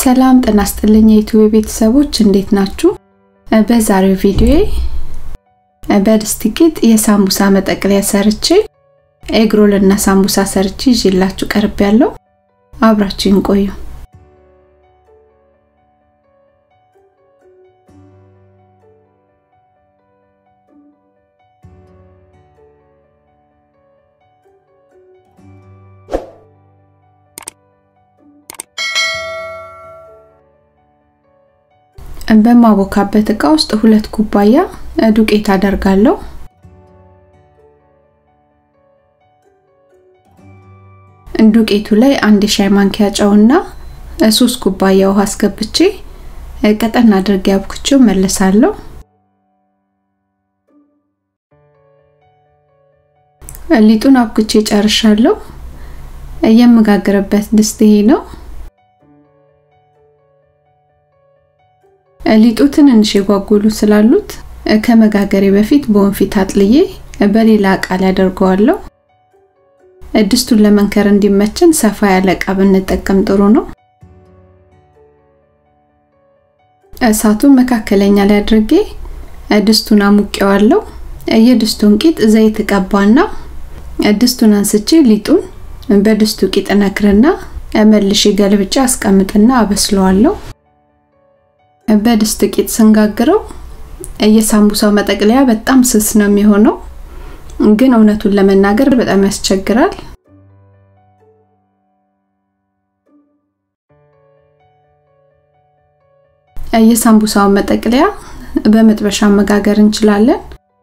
ሰላም ጤና ይስጥልኝ የዩቲዩብ ቤተሰቦች እንዴት ናችሁ? በዛሬው ቪዲዮ በድስት ቂጥ የሳምቡሳ መጠቅለያ ሰርቼ ኤግሮል እና ሳምቡሳ ሰርቼ ይዤላችሁ ቀርብ ያለው አብራችሁን ቆዩ። በማቦካበት እቃ ውስጥ ሁለት ኩባያ ዱቄት አደርጋለሁ። ዱቄቱ ላይ አንድ ሻይ ማንኪያ ጨውና ሶስት ኩባያ ውሃ አስገብቼ ቀጠን አድርጌ አብኩቼው መለሳለሁ። ሊጡን አብኩቼ ጨርሻለሁ። የምጋግርበት ድስት ይሄ ነው። ሊጡ ትንንሽ የጓጉሉ ስላሉት ከመጋገሬ በፊት በወንፊት አጥልዬ በሌላ እቃ ላይ አደርገዋለሁ። ድስቱን ለመንከር እንዲመችን ሰፋ ያለ እቃ ብንጠቀም ጥሩ ነው። እሳቱን መካከለኛ ላይ አድርጌ ድስቱን አሙቄዋለሁ። የድስቱን ቂጥ ዘይት ቀባና ድስቱን አንስቼ ሊጡን በድስቱ ቂጥ ነክርና መልሼ ገልብጬ አስቀምጥና አበስለዋለሁ። በድስት ቂጥ ስንጋግረው የሳምቡሳው መጠቅለያ በጣም ስስ ነው የሚሆነው፣ ግን እውነቱን ለመናገር በጣም ያስቸግራል። የሳምቡሳውን መጠቅለያ በመጥበሻ መጋገር እንችላለን።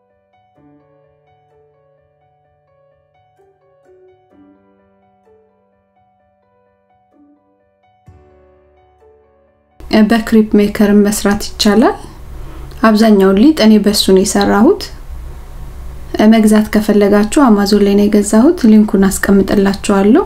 በክሪፕ ሜከር መስራት ይቻላል። አብዛኛውን ሊጥ እኔ በሱ ነው የሰራሁት። መግዛት ከፈለጋችሁ አማዞን ላይ ነው የገዛሁት። ሊንኩን አስቀምጥላችኋለሁ።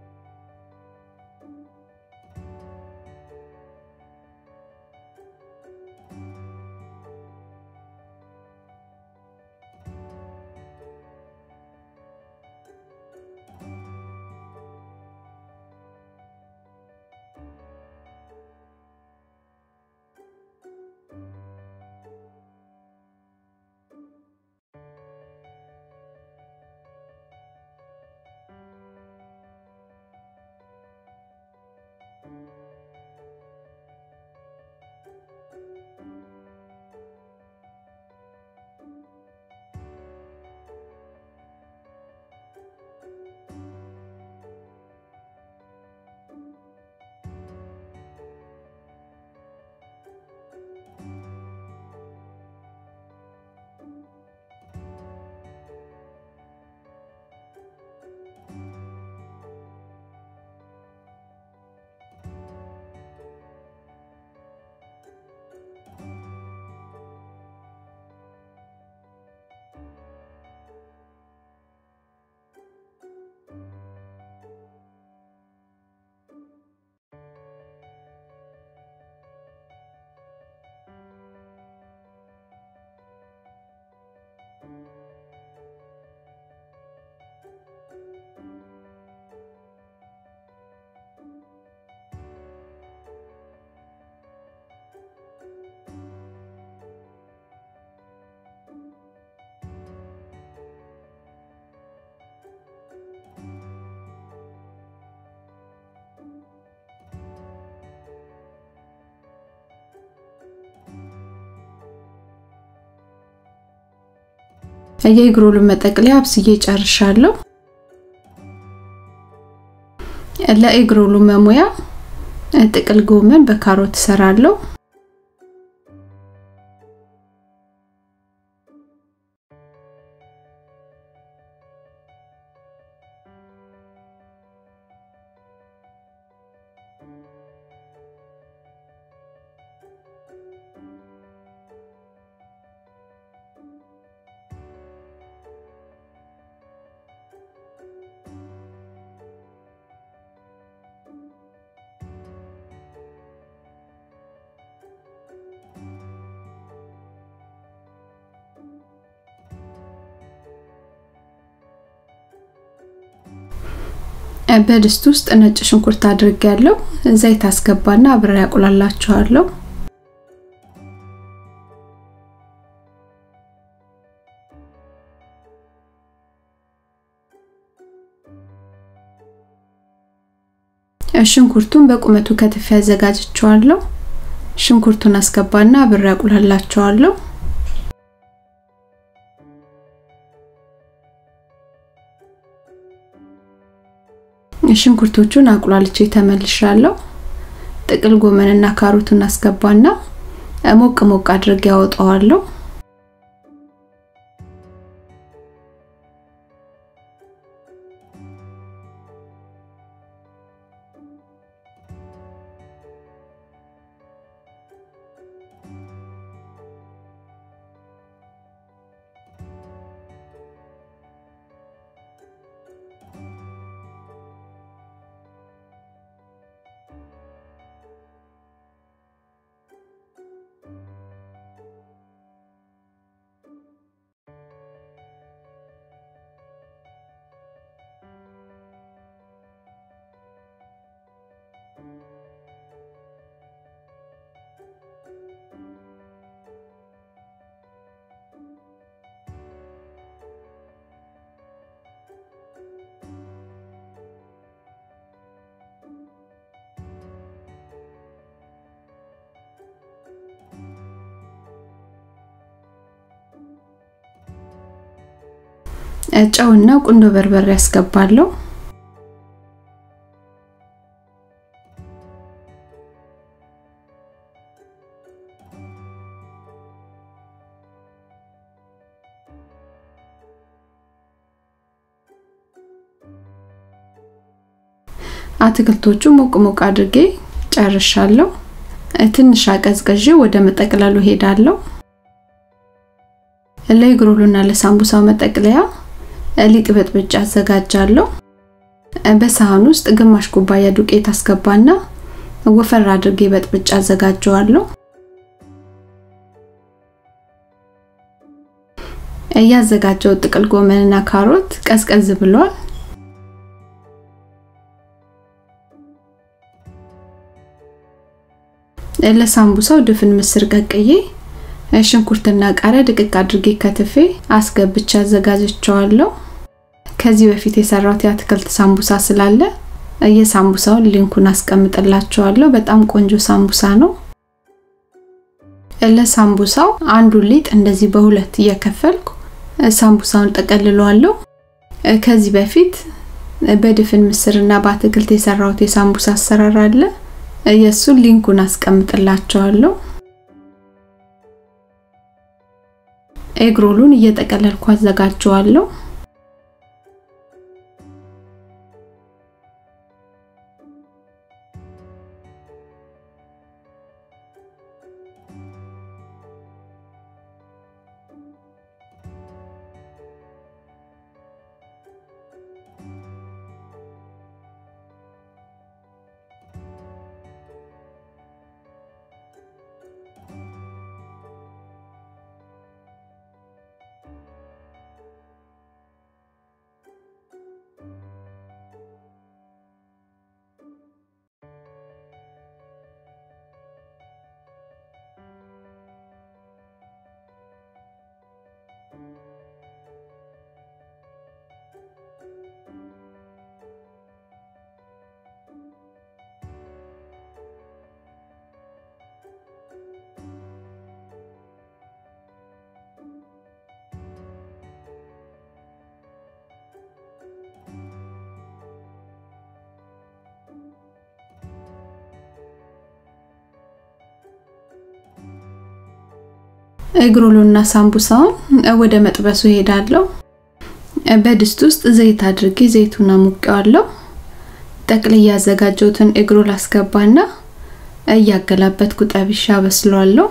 የእግሮሉን መጠቅለያ አብስዬ ጨርሻለሁ። ለኤግሮሉ መሙያ ጥቅል ጎመን በካሮት እሰራለሁ። በድስት ውስጥ ነጭ ሽንኩርት አድርጌያለሁ። ዘይት አስገባና አብሬ ያቁላላችኋለሁ። ሽንኩርቱን በቁመቱ ከትፌ አዘጋጅቼዋለሁ። ሽንኩርቱን አስገባና አብሬ ያቁላላችኋለሁ። ሽንኩርቶቹን አቁላልቼ ተመልሻለሁ። ጥቅል ጎመንና ካሮቱን አስገባና ሞቅ ሞቅ አድርጌ ያወጣዋለሁ። ጨውና ቁንዶ በርበሬ ያስገባለሁ። አትክልቶቹ ሞቅ ሞቅ አድርጌ ጨርሻለሁ። ትንሽ አቀዝቅዤ ወደ መጠቅለሉ ሄዳለሁ። ለእግሮሉና ለሳምቡሳው መጠቅለያ ሊጥ በጥብጬ አዘጋጃለሁ። በሳህን ውስጥ ግማሽ ኩባያ ዱቄት አስገባና ወፈር አድርጌ በጥብጬ አዘጋጀዋለሁ። ያዘጋጀው ጥቅል ጎመንና ካሮት ቀዝቀዝ ብሏል። ለሳምቡሳው ድፍን ምስር ቀቅዬ ሽንኩርትና ቃሪያ ድቅቅ አድርጌ ከትፌ አስገብቼ አዘጋጅቸዋለሁ። ከዚህ በፊት የሰራሁት የአትክልት ሳምቡሳ ስላለ የሳምቡሳውን ሊንኩን አስቀምጥላችኋለሁ። በጣም ቆንጆ ሳምቡሳ ነው። ለሳምቡሳው አንዱን ሊጥ እንደዚህ በሁለት እየከፈልኩ ሳምቡሳውን ጠቀልለዋለሁ። ከዚህ በፊት በድፍን ምስርና በአትክልት የሰራሁት የሳምቡሳ አሰራር አለ። የእሱን ሊንኩን አስቀምጥላችኋለሁ። ኤግሮሉን እየጠቀለልኩ አዘጋጀዋለሁ። እግሮሎና ሳምቡሳውን ወደ መጥበሱ ሄዳለሁ። በድስት ውስጥ ዘይት አድርጌ ዘይቱን አሙቀዋለሁ። ጠቅልዬ ያዘጋጀሁትን እግሮል አስገባና እያገላበጥኩ ጠብሻ በስለዋለሁ።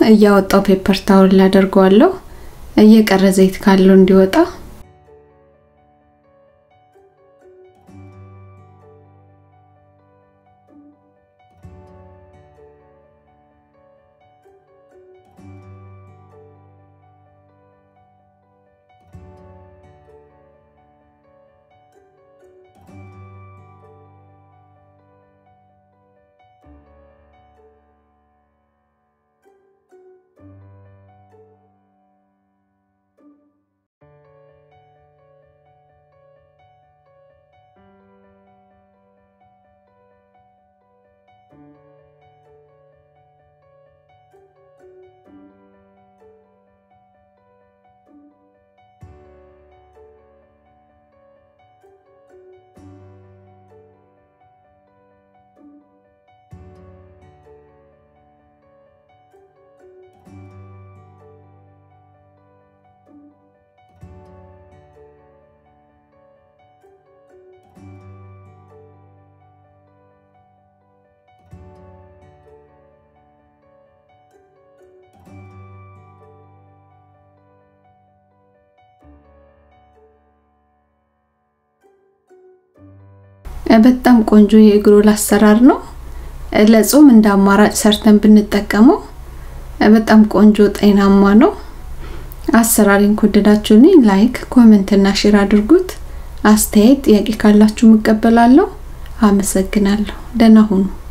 እያወጣው ፔፐር ታወል አደርገዋለሁ እየቀረ ዘይት ካለው እንዲወጣ በጣም ቆንጆ የኤግሮል አሰራር ነው። ለጾም እንደ አማራጭ ሰርተን ብንጠቀመው በጣም ቆንጆ ጤናማ ነው። አሰራሪን ከወደዳችሁልኝ ላይክ፣ ኮሜንት እና ሼር አድርጉት። አስተያየት፣ ጥያቄ ካላችሁ እቀበላለሁ። አመሰግናለሁ። ደህና ሁኑ።